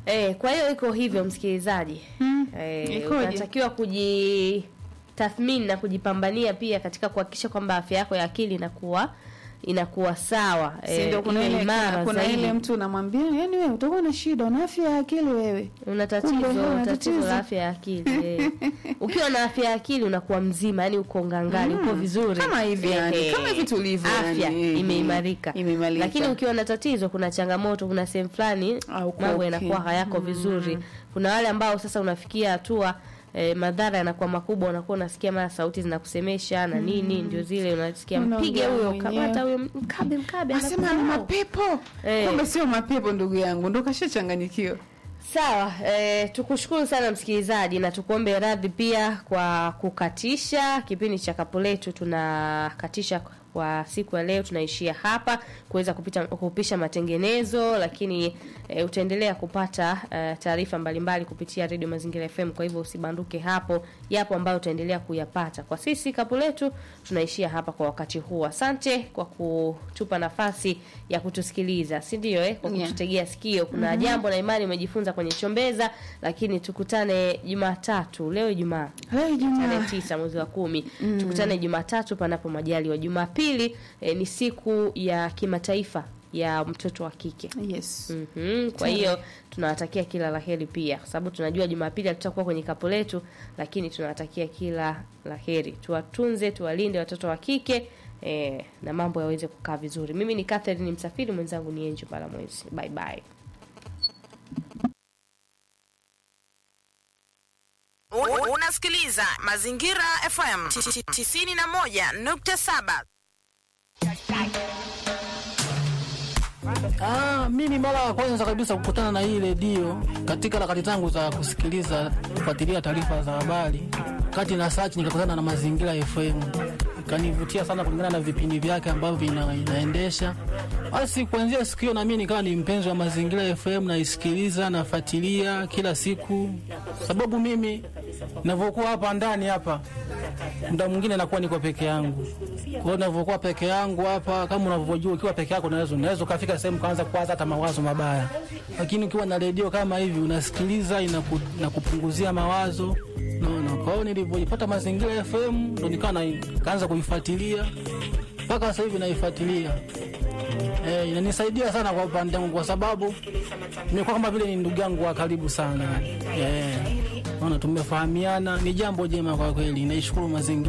Eh, kwa hiyo iko hivyo msikilizaji. Mm. Eh, Ikoje? unatakiwa kujitathmini na kujipambania pia katika kuhakikisha kwamba afya yako ya akili inakuwa inakuwa sawa Si ndio kuna iwe ile imara kuna zaidi. ile mtu unamwambia yani wewe utakuwa na shida una afya ya akili wewe. una tatizo Kumbe huna tatizo tatizo. la afya ya akili eh. ukiwa na afya ya akili unakuwa mzima yani uko ngangari uko vizuri Kama hivi yani, Eh, kama hivi tulivyo afya yani, eh, imeimarika imeimarika. lakini ukiwa na tatizo kuna changamoto kuna sehemu fulani Ah, uko mambo okay. yanakuwa hayako vizuri kuna wale ambao sasa unafikia hatua eh, madhara yanakuwa makubwa unakuwa unasikia mara sauti zinakusemesha na nini ndio zile unasikia Unaongea mpige huyo mwenyewe. kamata huyo mkabe mkabe Asema ni anakusahau. mapepo. Eh. Kumbe sio mapepo ndugu yangu, ndo kashachanganyikiwa. Sawa, eh, tukushukuru sana msikilizaji na tukuombe radhi pia kwa kukatisha kipindi cha kapu letu. Tunakatisha kwa siku ya leo, tunaishia hapa kuweza kupita kupisha matengenezo, lakini eh, utaendelea kupata eh, taarifa mbalimbali kupitia Radio Mazingira FM. Kwa hivyo usibanduke hapo, yapo ambayo utaendelea kuyapata. Kwa sisi kapu letu tunaishia hapa kwa wakati huu. Asante kwa kutupa nafasi ya kutusikiliza, si ndio? Eh, kwa Yeah. kututegea sikio. Kuna jambo na imani umejifunza kwenye chombeza, lakini tukutane Jumatatu. Leo Ijumaa Leo tarehe Ijumaa. tisa mwezi wa kumi tukutane Jumatatu panapo majaliwa. Jumapili eh, ni siku ya kimataifa ya mtoto wa kike. Yes. Mhm, Kwa hiyo tunawatakia kila laheri pia, kwa sababu tunajua Jumapili hatutakuwa kwenye kapu letu, lakini tunawatakia kila laheri. Tuwatunze, tuwalinde watoto wa kike eh, na mambo yaweze kukaa vizuri. Mimi ni Catherine Msafiri, mwenzangu ni Angel Palamwezi. Bye bye. U- Unasikiliza Mazingira FM 91.7. Ah, mimi mara ya kwanza kabisa kukutana na hii redio katika harakati zangu za kusikiliza kufuatilia taarifa za habari, kati na search nikakutana na Mazingira FM, ikanivutia sana kulingana na vipindi vyake ambavyo vina, inaendesha. Basi kuanzia siku hiyo na mimi nikawa ni mpenzi wa Mazingira FM, naisikiliza nafuatilia kila siku, sababu mimi ninavyokuwa hapa ndani hapa muda mwingine nakuwa niko peke yangu. Kwa hiyo ninavyokuwa peke yangu hapa, kama unavyojua, ukiwa peke yako unaweza unaweza ukafika sehemu kaanza kuwaza hata mawazo mabaya, lakini ukiwa na redio kama hivi unasikiliza, inaku, inakupunguzia mawazo naona. Kwa hiyo nilivyoipata Mazingira FM ndo nikawa na- kaanza kuifuatilia mpaka sasa hivi naifuatilia. Eh, inanisaidia sana kwa upande wangu kwa sababu nimekuwa kama vile ni ndugu yangu wa karibu sana. Eh, naona tumefahamiana, ni jambo jema kwa kweli. Naishukuru mazingira